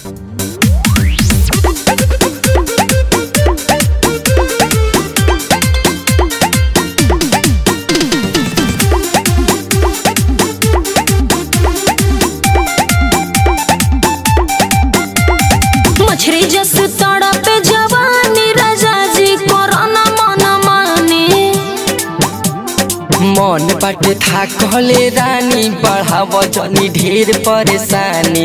मछरी जस तड़प जवानी राजा जी कोरोना मन माने मन बाटे था कहले रानी बढ़ाव जनी ढेर परेशानी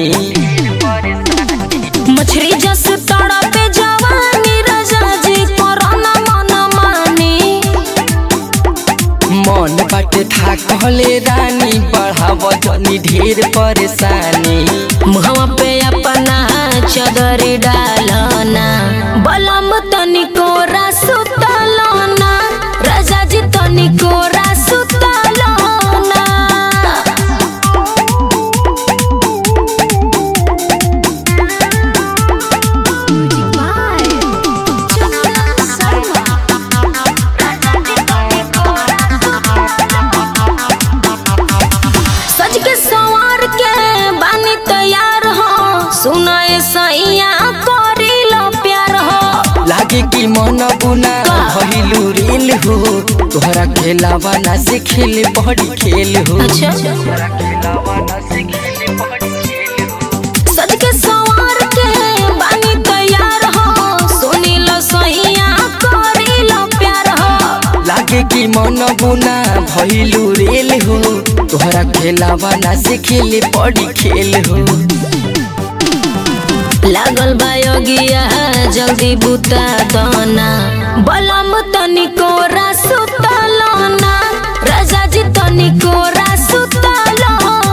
मछरी जस तड़प जवानी राजा जी कोरोना मन माने मन बाटे था कहले रानी बढ़ाव जनी ढेर परेशानी मुहवा पे अपना चदर डालना बलम तनिको सुतलना राजा जी तनिको सुतलना सज के सवार के बानी तैयार हो सुनाए सैया करी लो प्यार हो लागे कि मन बुना का? भइलू रेल हो तोहरा खेलावा ना से खेल बड़ी खेल हो अच्छा तोहरा खेलावा ना से खेल बड़ी खेल हो सज के सवार के बानी तैयार हो सुनी लो सैया करी लो प्यार हो लागे कि मन बुना भइलू रेल हो तोहरा खेलावा ना से खेल बड़ी खेल हो लागल बायोगिया जल्दी बुता दना बलम तनिको सुतलना राजा जी तनिको सुतलना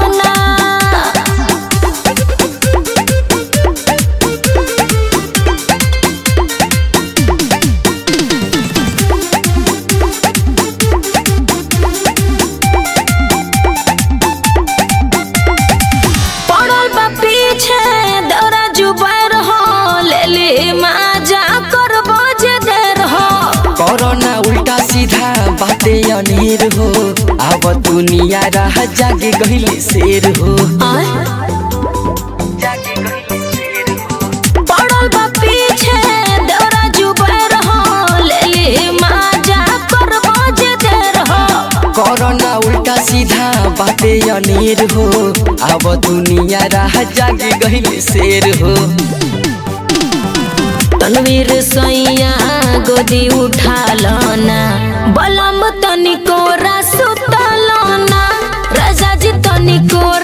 पड़ल बा पीछे दौरा जुबर हो ले ले माजा कर बजे देर हो कोरोना उल्टा सीधा बाते अनेर हो अब दुनिया रह जागे गहिले शेर हो आय जागे गहिले शेर हो पड़ल बा पीछे दौरा जुबर हो ले ले माजा कर बजे देर हो कोरोना उल्टा सीधा बाते अनेर हो अब दुनिया रह जागे गहिले शेर हो तनवीर सैया गोदी उठा लना बलम तनिको सुतलना राजा जी तनिको